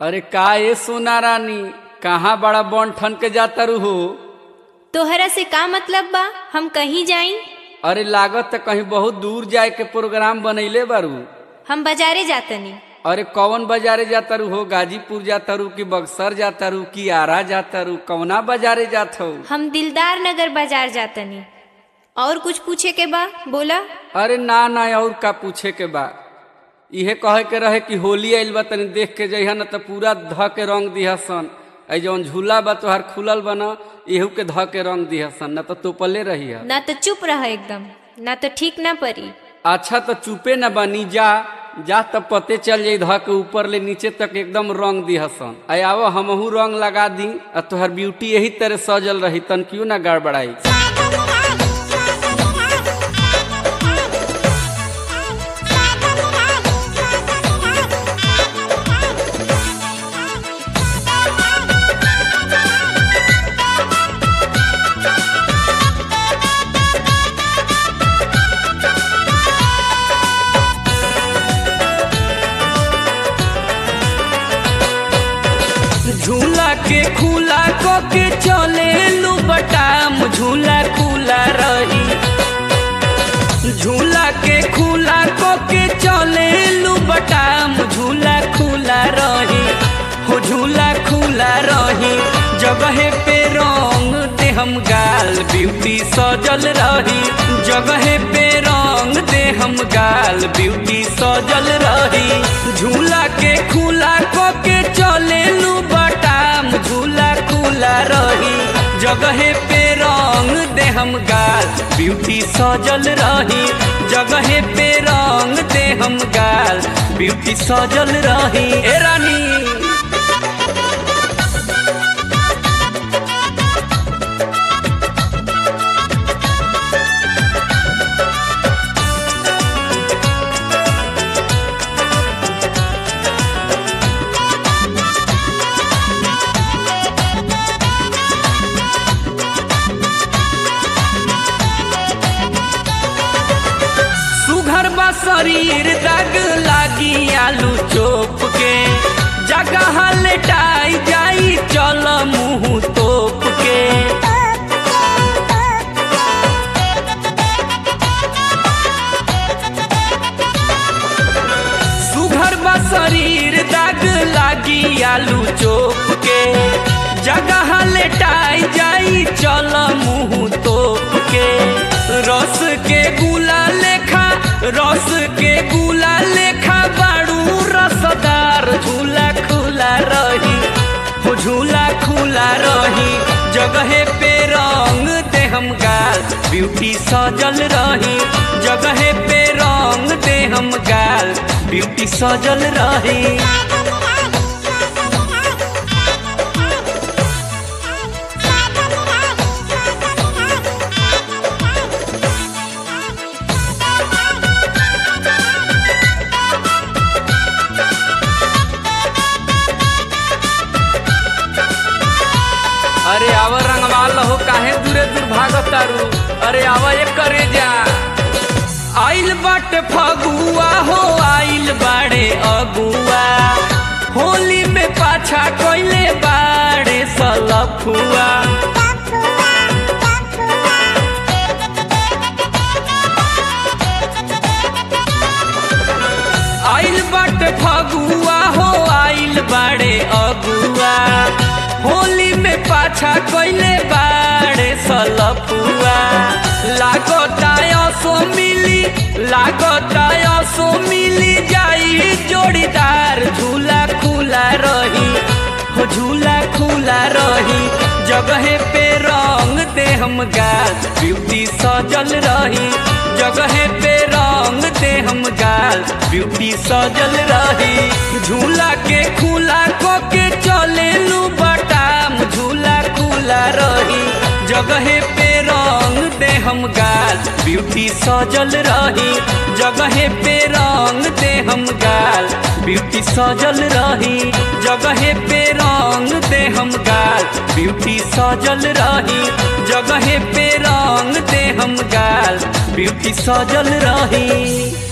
अरे का ए सोना रानी कहाँ बड़ा बन ठन के जाता रू हो तोहरा से का मतलब बा हम कहीं जाई अरे लागत त कहीं बहुत दूर जाए के प्रोग्राम बनैले बारू हम बाजारे जातनी अरे कौन बाजारे जाता रू हो गाजीपुर जाता रू कि बक्सर जाता रू कि आरा जाता रू कौना बाजारे जात हो हम दिलदार नगर बाजार जातनी और कुछ पूछे के बा बोला अरे ना ना और का पूछे के बा इहे कहे के रहे कि होली आइल बा तनी देख के जइहा न त पूरा ध के रंग दिहसन ऐ जौन झूला बा तोहार खुलल बा न एहू के ध के रंग दिहसन न त तोपले रही ना तो चुप रह एकदम ना तो ठीक ना परी अच्छा तो चुपे न बनी जा जा तब पते चल जाई ध के ऊपर ले नीचे तक एकदम रंग दिहसन आय आवो हमहू रंग लगा दी आ तोहर ब्यूटी यही तरह सजल रही तन क्यों ना गड़बड़ाई झूला के खुला को के चले लू बटाम झूला खुला रही झूला के खुला को के चले लू बटाम झूला खुला रही हो झूला खुला रही जगह पे रंग दे हम गाल ब्यूटी सजल रही जगह पे रंग दे हम गाल ब्यूटी सजल रही झूला के खुला को के चले लू बटाम झूला खुला रही जगह पे रंग दे हम गाल ब्यूटी सजल रही जगह पे रंग दे हम गाल ब्यूटी सजल रही ए रानी सुघर बा शरीर दाग लागी आलू चोप के जगह लेटाई जाई चल मुंह तोप के सुघर बा शरीर दाग लागी आलू चोप के जगह लेटाई जाई चल मुंह तोप के रस के गुला लेखा रस के गुला लेखा बाड़ू रसदार झूला खुला रही हो झूला खुला रही जगह पे रंग दे हम गाल ब्यूटी सजल रही जगह पे रंग दे हम गाल ब्यूटी सजल रही अरे आव रंगवा लहो काहे दूरे दूर भागत तारू अरे आव एक करे जा आइल बाटे फगुआ हो आइल बाड़े अगुआ होली में पाछा कोइले बाड़े सलफुआ आइल बाटे फगुआ हो आइल बाड़े अगुआ होली में पाछा कोइले बाड़े सलफुआ लागता सो मिली लागता सो मिली जाई जोड़ीदार झूला खुला रही हो झूला खुला रही जगह पे रंग दे हम गाल ब्यूटी सजल रही जगह पे रंग दे हम गाल ब्यूटी सजल रही झूला के खुला को के चले लू बटाम झूला खुला रही जगह पे रंग दे हम गाल ब्यूटी सजल रही जगह पे रंग दे हम गाल ब्यूटी सजल रही जगह पे रंग दे हम गाल ब्यूटी सजल रही जगह पे रंग दे हम गाल ब्यूटी सजल रही